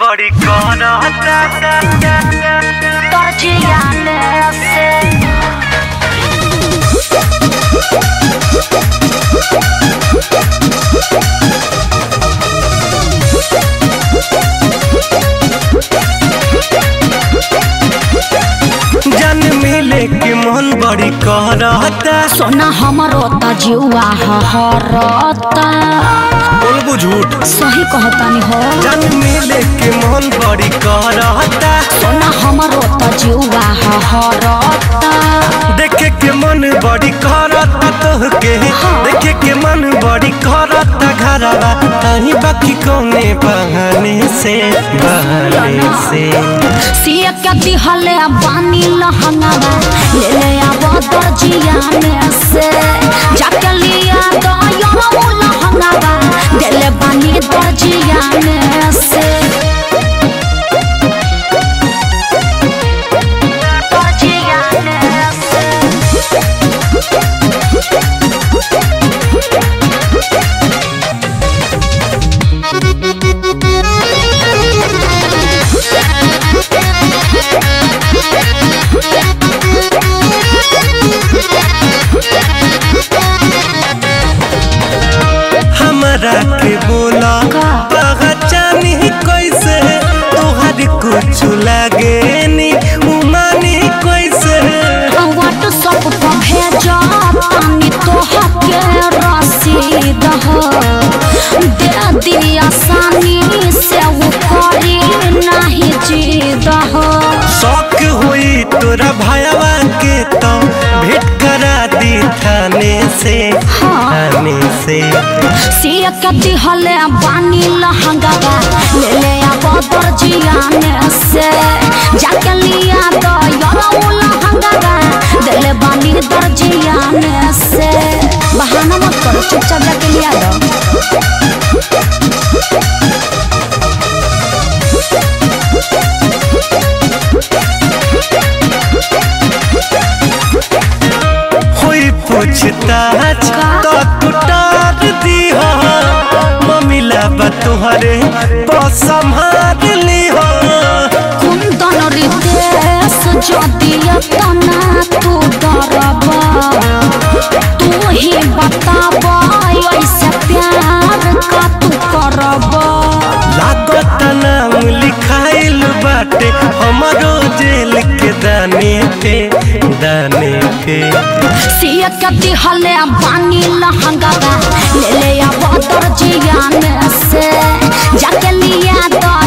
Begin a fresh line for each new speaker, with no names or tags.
बड़ी कहता
Torgiane se
जन मिले के मन बड़ी कहता
सोना हमरो त जुआ हरता
बोलबू झूठ
सही कहतानी हो
जन मिले के मन बड़ी कहता
सोना हमरो त जुआ हरता
देखे के मन बड़ी करता तोहके देखे के मन बड़ी करता घरवा तही बाकी कौने बहाने से बहाने से
सिया के दिहले बानी लहंगावा ले ले आब दर्जियाने से जाके लिया तो यो लहंगावा देले बानी दर्जियाने से दर्जियाने से
हमरा के बोला पहचानी कैसे तोहर कुछ लागे नी उमानी कैसे
व्हाट्सएप पर भेजा तानी तोहके रसीद हो दे दी आसानी से वो करी नहीं जीद हो
शौक हुई तोरा भयवा के तो भेंट करा दी थाने से थाने से
सिया के दिहले बानी लहंगावा ले ले आब दर्जियाने से जाके लिया तो यो लहंगावा देले बानी दर्जियाने से बहाना मत करो चुपचाप जाके लिया दो
हुई पूछताछ तो कुटार दी हो ममिला बा तुहरे संभाल ली हो
कुंदन रितेश जदिया तना तू डरबा तू ही बताबा ऐसे प्यार का तू करबा
लागत नाम लिखाइल बाटे हमारो जेल के दाने पे दाने पे
सिया के दिहले बानी लहंगावा ले ले आब दर्जियाने से जाके लिया तो